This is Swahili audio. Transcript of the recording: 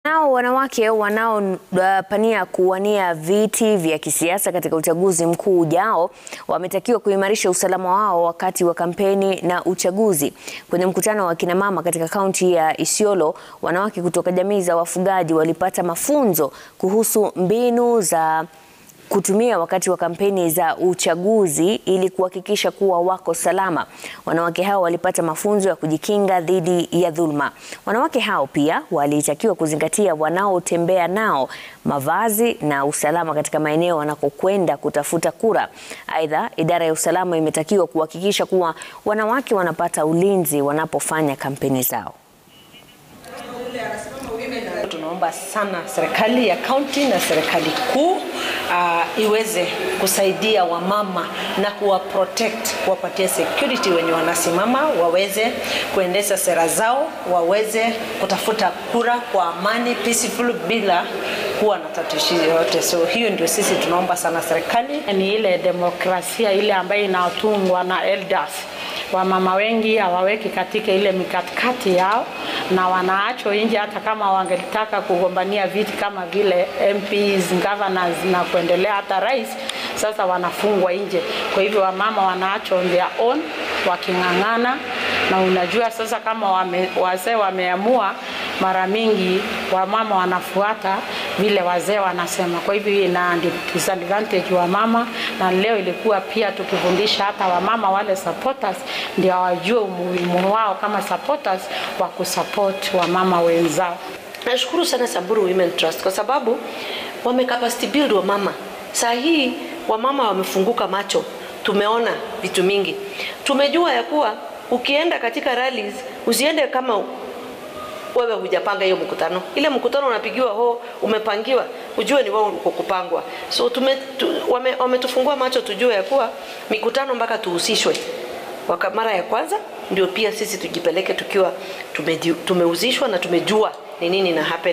Nao wanawake wanaopania kuwania viti vya kisiasa katika uchaguzi mkuu ujao wametakiwa kuimarisha usalama wao wakati wa kampeni na uchaguzi. Kwenye mkutano wa kina mama katika kaunti ya Isiolo, wanawake kutoka jamii za wafugaji walipata mafunzo kuhusu mbinu za kutumia wakati wa kampeni za uchaguzi ili kuhakikisha kuwa wako salama. Wanawake hao walipata mafunzo ya kujikinga dhidi ya dhulma. Wanawake hao pia walitakiwa kuzingatia wanaotembea nao, mavazi na usalama katika maeneo wanakokwenda kutafuta kura. Aidha, idara ya usalama imetakiwa kuhakikisha kuwa wanawake wanapata ulinzi wanapofanya kampeni zao. Tunaomba sana serikali ya kaunti na serikali kuu uh, iweze kusaidia wamama na kuwa protect, kuwapatia security wenye wanasimama, waweze kuendesha sera zao, waweze kutafuta kura kwa amani peaceful, bila kuwa na tatizo yoyote. So hiyo ndio sisi tunaomba sana serikali. Ni ile demokrasia ile ambayo inatungwa na elders wamama wengi hawaweki katika ile mikakati yao na wanaachwa nje, hata kama wangetaka kugombania viti kama vile MPs, governors na kuendelea hata rais, sasa wanafungwa nje. Kwa hivyo wamama wanaachwa on their own waking'ang'ana, na unajua sasa kama wame, wazee wameamua, mara mingi wamama wanafuata vile wazee wanasema. Kwa hivyo ina disadvantage wa mama, na leo ilikuwa pia tukifundisha hata wamama wale supporters ndio wajue umuhimu wao kama supporters wa kusupport wamama wenzao. Nashukuru sana Samburu Women Trust kwa sababu wame capacity build wamama. Saa hii wamama wamefunguka macho, tumeona vitu mingi, tumejua ya kuwa ukienda katika rallies usiende kama wewe hujapanga hiyo mkutano. Ile mkutano unapigiwa ho, umepangiwa, ujue ni wao uko kupangwa. So tume, tu, wame, wametufungua macho tujue ya kuwa mikutano mpaka tuhusishwe Waka, mara ya kwanza ndio pia sisi tujipeleke tukiwa tumehusishwa na tumejua ni nini na happen.